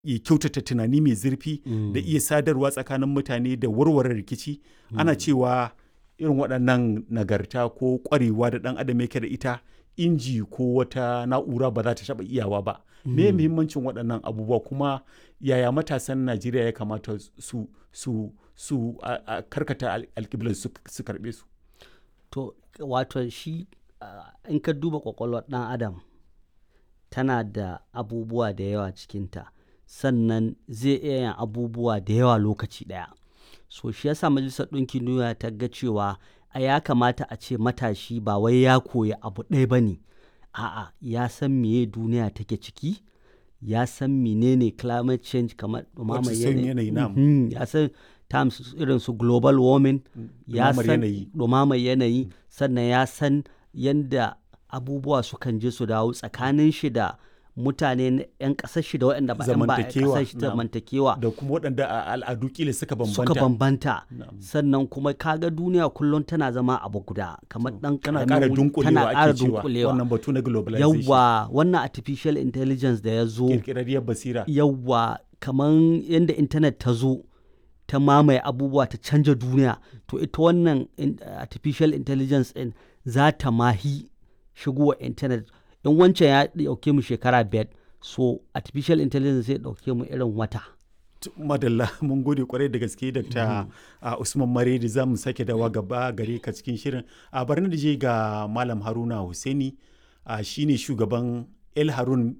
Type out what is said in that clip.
ya kyautata tunani mai zurfi da iya sadarwa tsakanin mutane da warware rikici ana cewa irin waɗannan nagarta ko ƙwarewa da ɗan adam yake da ita inji ko wata na'ura ba za ta taɓa iyawa ba me muhimmancin waɗannan abubuwa kuma yaya matasan najeriya ya kamata su su su a karkata alƙiblar su karɓe su to wato shi in ka duba ƙwaƙwalwar ɗan adam tana da abubuwa da yawa cikinta sannan zai iya yin abubuwa da yawa lokaci ɗaya so shi yasa majalisar ɗinkin duniya ta ga cewa a ya kamata a ce matashi ba wai ya koyi abu ɗaya ba ne a'a ya san meye duniya take ciki ya san menene climate change kamar ɗumamar yanayi ya san terms irin su global warming ya san ɗumamar yanayi sannan ya san yadda abubuwa sukan je su dawo tsakanin shi da mutane 'yan ƙasar shi da waɗanda ba 'yan ba ƙasar shi zamantakewa da kuma waɗanda a al'adu kila suka bambanta suka bambanta sannan kuma kaga duniya kullum tana zama abu guda kamar dan tana ƙara dunkulewa ake cewa wannan batu na globalization yawa wannan artificial intelligence da ya zo kirkirarriyar basira yawa kamar yadda internet ta zo ta mamaye abubuwa ta canja duniya to ita wannan artificial intelligence din za ta mahi shigowa internet in wancan ya dauke mu shekara biyar so artificial intelligence zai dauke mu irin wata madalla mun gode kwarai da gaske dr usman maredi za mu sake dawa gaba gare ka cikin shirin a bari da je ga malam haruna husaini shine shugaban el harun